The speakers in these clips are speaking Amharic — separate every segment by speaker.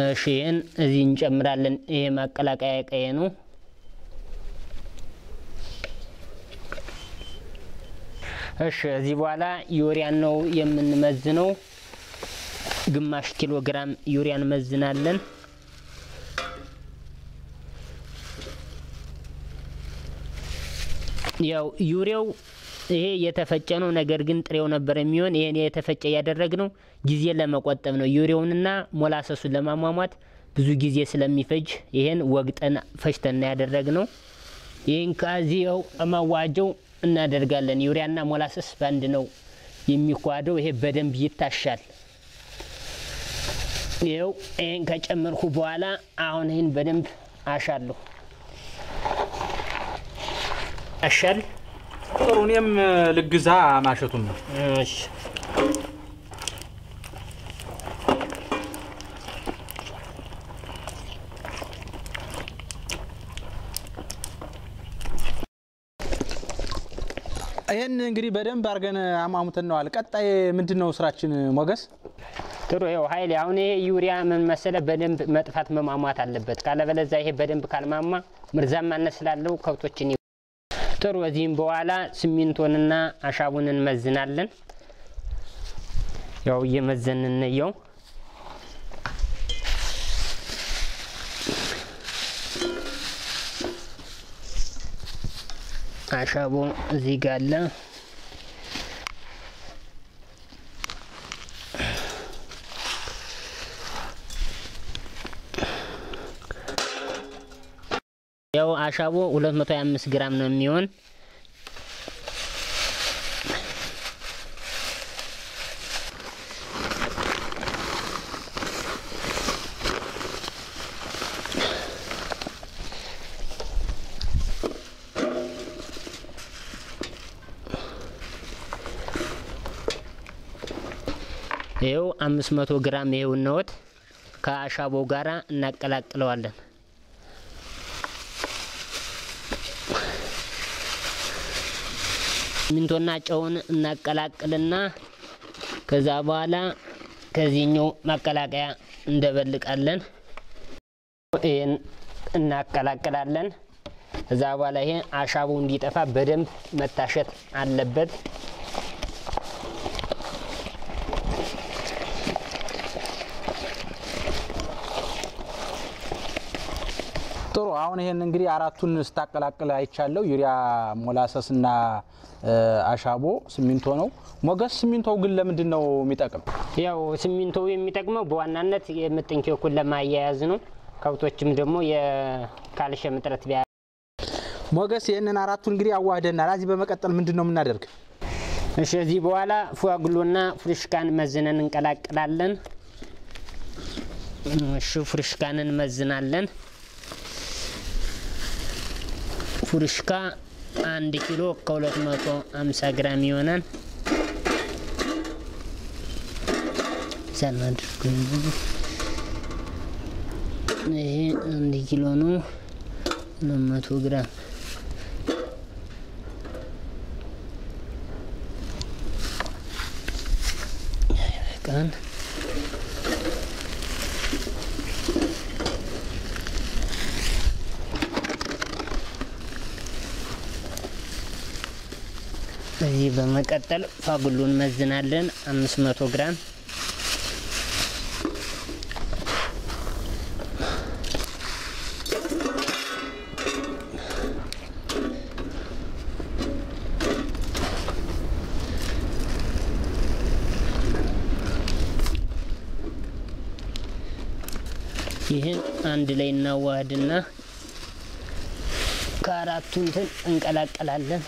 Speaker 1: እሺ ይህን እዚህ እንጨምራለን። ይሄ ማቀላቀያ ቀየ ነው። እሺ እዚህ በኋላ ዩሪያን ነው የምንመዝነው። ግማሽ ኪሎ ግራም ዩሪያ እንመዝናለን። ያው ዩሪያው ይሄ የተፈጨ ነው። ነገር ግን ጥሬው ነበር የሚሆን። ይሄን የተፈጨ ያደረግነው ጊዜ ለመቆጠብ ነው። ዩሪያውንና ሞላሰሱን ለማሟሟት ብዙ ጊዜ ስለሚፈጅ ይሄን ወግጠን ፈጭተን ያደረግነው። ይህን ከዚያው ማዋጀው እናደርጋለን። ዩሪያና ሞላሰስ በአንድ ነው የሚኳደው። ይሄ በደንብ ይታሻል። ይኸው ይህን ከጨመርኩ በኋላ አሁን ይህን በደንብ አሻለሁ። አሻል
Speaker 2: ጥሩ። እኔም ልግዛ ማሸቱን ነው።
Speaker 1: እሺ
Speaker 2: ይህን እንግዲህ በደንብ አድርገን አሟሙተን ነዋል። ቀጣይ ምንድን ነው ስራችን ሞገስ?
Speaker 1: ጥሩ ይኸው ኃይሌ አሁን ይሄ ዩሪያ ምን መሰለ በደንብ መጥፋት መሟሟት አለበት። ካለበለዚያ ይሄ በደንብ ካልማማ ምርዛማነት ስላለው ከብቶችን ይ- ጥሩ እዚህም በኋላ ሲሚንቶንና አሻቡን እንመዝናለን። ያው እየመዘን እንየው። አሻቦ እዚህ ጋር አለ። ያው አሻቦ 225 ግራም ነው የሚሆን። ይኸው 500 ግራም ይሄው ነዎት ከአሻቦው ጋራ እናቀላቅለዋለን። ሲሚንቶና ጨውን እናቀላቅልና ከዛ በኋላ ከዚህኛው ማቀላቀያ እንደበልቃለን። ይህን እናቀላቅላለን። ከዛ በኋላ ይሄ አሻቦ እንዲጠፋ በደንብ መታሸት አለበት።
Speaker 2: ጥሩ። አሁን ይሄን እንግዲህ አራቱን ስታቀላቅል አይቻለሁ። ዩሪያ፣ ሞላሰስ እና አሻቦ ሲሚንቶ ነው። ሞገስ ሲሚንቶው ግን ለምንድን ነው የሚጠቅም?
Speaker 1: ያው ሲሚንቶው የሚጠቅመው በዋናነት የምጥን ኬኩን ለማያያዝ ነው። ከብቶችም ደግሞ የካልሽየም እጥረት ቢያ
Speaker 2: ሞገስ ይህንን አራቱን እንግዲህ አዋህደናል። እዚህ በመቀጠል ምንድን ነው የምናደርግ?
Speaker 1: እሺ እዚህ በኋላ ፉዋግሎና ፍሩሽካን መዝነን እንቀላቅላለን። እሺ ፍሩሽካንን መዝናለን። ፍሩሽካ አንድ ኪሎ ከ250 ግራም ይሆናል። ሳናድርግ ይሄ አንድ ኪሎ ነው፣ 200 ግራም ቀን እዚህ በመቀጠል ፋጉሉን መዝናለን 500 ግራም ይህን አንድ ላይ እናዋህድና ከአራቱ እንትን እንቀላቀላለን።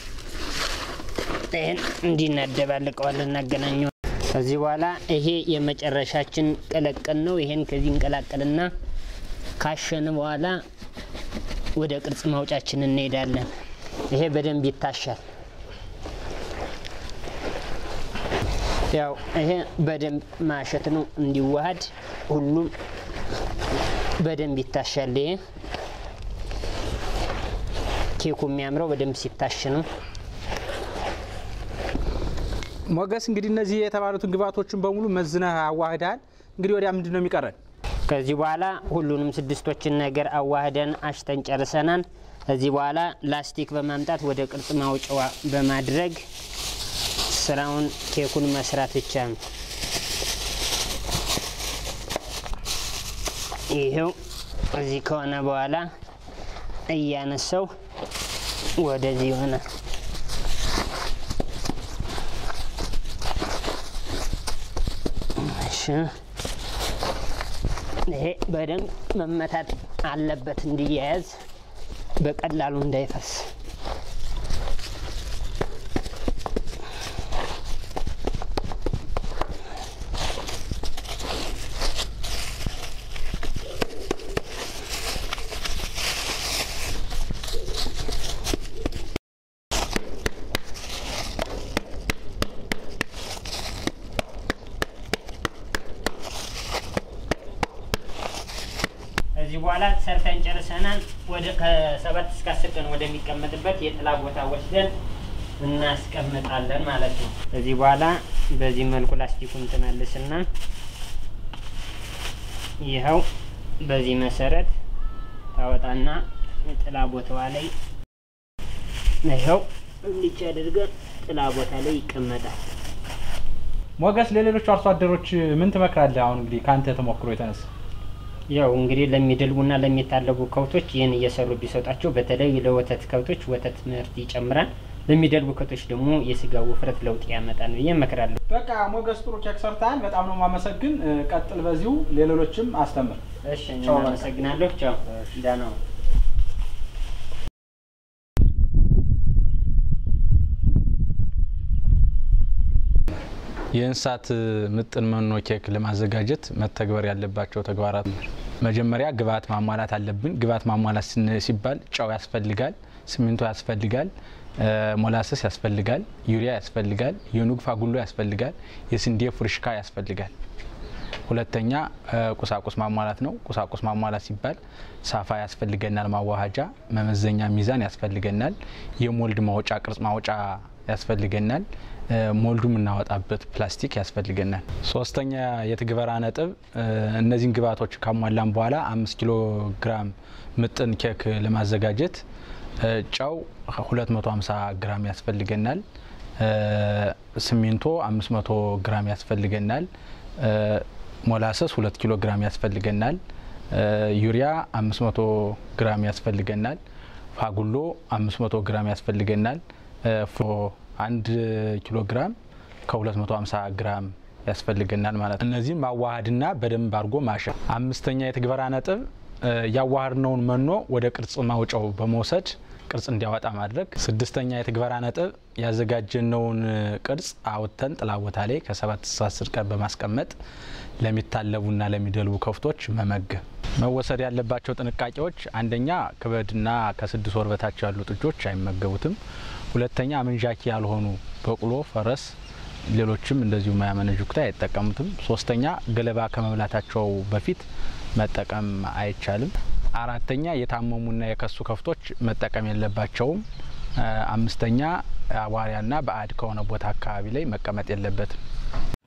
Speaker 1: ይህን እንዲህ እናደባልቀዋለን፣ እናገናኘዋለን። ከዚህ በኋላ ይሄ የመጨረሻችን ቀለቀል ነው። ይሄን ከዚህ እንቀላቀልና ካሸን በኋላ ወደ ቅርጽ ማውጫችን እንሄዳለን። ይሄ በደንብ ይታሻል። ያው ይሄ በደንብ ማሸት ነው እንዲዋሃድ ሁሉም በደንብ ይታሻል። ይሄ ኬኩ የሚያምረው በደንብ ሲታሽ ነው።
Speaker 2: ሞገስ እንግዲህ እነዚህ የተባሉትን ግብአቶችን በሙሉ መዝነህ አዋህደሃል። እንግዲህ ወዲያ ምንድን ነው የሚቀረን?
Speaker 1: ከዚህ በኋላ ሁሉንም ስድስቶችን ነገር አዋህደን አሽተን ጨርሰናል። ከዚህ በኋላ ላስቲክ በማምጣት ወደ ቅርጽ ማውጫዋ በማድረግ ስራውን ኬኩን መስራት ብቻ ነው። ይሄው እዚህ ከሆነ በኋላ እያነሳው ወደዚህ ይሆናል። እሺ ይሄ በደንብ መመታት አለበት እንዲያያዝ በቀላሉ እንዳይፈስ። ከዚህ በኋላ ሰርተን ጨርሰናል። ወደ ከሰባት እስከ አስር ቀን ወደሚቀመጥበት የጥላ ቦታ ወስደን እናስቀምጣለን ማለት ነው። ከዚህ በኋላ በዚህ መልኩ ላስቲኩን ትመልስና ይኸው በዚህ መሰረት ታወጣና ጥላ ቦታዋ ላይ ይኸው እንዲች አድርገን ጥላ ቦታ ላይ ይቀመጣል።
Speaker 2: ሞገስ፣ ለሌሎቹ አርሶ አደሮች ምን ትመክራለህ? አሁን እንግዲህ ከአንተ ተሞክሮ የተነሳ
Speaker 1: ያው እንግዲህ ለሚደልቡና ለሚታለቡ ከብቶች ይህን እየሰሩ ቢሰጧቸው በተለይ ለወተት ከብቶች ወተት ምርት ይጨምራል። ለሚደልቡ ከብቶች ደግሞ የስጋ ውፍረት ለውጥ ያመጣል ብዬ እመክራለሁ።
Speaker 2: በቃ ሞገስ፣ ጥሩ ኬክ ሰርተሃል። በጣም ነው የማመሰግን። ቀጥል በዚሁ ሌሎችም አስተምር።
Speaker 1: እሺ፣ አመሰግናለሁ። ቻው፣ ደህና ሁን።
Speaker 2: የእንስሳት ምጥን መኖ ኬክ ለማዘጋጀት መተግበር ያለባቸው ተግባራት መጀመሪያ ግብአት ማሟላት አለብን። ግብአት ማሟላት ስን- ሲባል ጨው ያስፈልጋል፣ ሲሚንቶ ያስፈልጋል፣ ሞላሰስ ያስፈልጋል፣ ዩሪያ ያስፈልጋል፣ የኑግ ፋጉሎ ያስፈልጋል፣ የስንዴ ፉርሽካ ያስፈልጋል። ሁለተኛ ቁሳቁስ ማሟላት ነው። ቁሳቁስ ማሟላት ሲባል ሳፋ ያስፈልገናል፣ ማዋሃጃ፣ መመዘኛ ሚዛን ያስፈልገናል፣ የሞልድ ማውጫ ቅርጽ ማውጫ ያስፈልገናል፣ ሞልዱ የምናወጣበት ፕላስቲክ ያስፈልገናል። ሶስተኛ የትግበራ ነጥብ እነዚህን ግብዓቶች ካሟላን በኋላ አምስት ኪሎ ግራም ምጥን ኬክ ለማዘጋጀት ጨው 250 ግራም ያስፈልገናል። ሲሚንቶ 500 ግራም ያስፈልገናል። ሞላሰስ 2 ኪሎ ግራም ያስፈልገናል። ዩሪያ 500 ግራም ያስፈልገናል። ፋጉሎ 500 ግራም ያስፈልገናል። አንድ ኪሎ ግራም ከ250 ግራም ያስፈልገናል ማለት ነው። እነዚህም ማዋሃድና በደንብ አድርጎ ማሸት። አምስተኛ የትግበራ ነጥብ ያዋሃድነውን መኖ ወደ ቅርጽ ማውጫው በመውሰድ ቅርጽ እንዲያወጣ ማድረግ። ስድስተኛ የትግበራ ነጥብ ያዘጋጀነውን ቅርጽ አውጥተን ጥላ ቦታ ላይ ከሰባት እስከ አስር ቀን በማስቀመጥ ለሚታለቡና ለሚደልቡ ከብቶች መመገብ። መወሰድ ያለባቸው ጥንቃቄዎች አንደኛ ክበድና ከስድስት ወር በታች ያሉ ጥጆች አይመገቡትም። ሁለተኛ መንዣኪ ያልሆኑ በቅሎ፣ ፈረስ፣ ሌሎችም እንደዚሁ ማያመነዥኩት አይጠቀሙትም። ሶስተኛ ገለባ ከመብላታቸው በፊት መጠቀም አይቻልም። አራተኛ የታመሙና የከሱ ከብቶች መጠቀም የለባቸውም። አምስተኛ አቧሪያና ባዕድ ከሆነ ቦታ አካባቢ ላይ መቀመጥ የለበትም።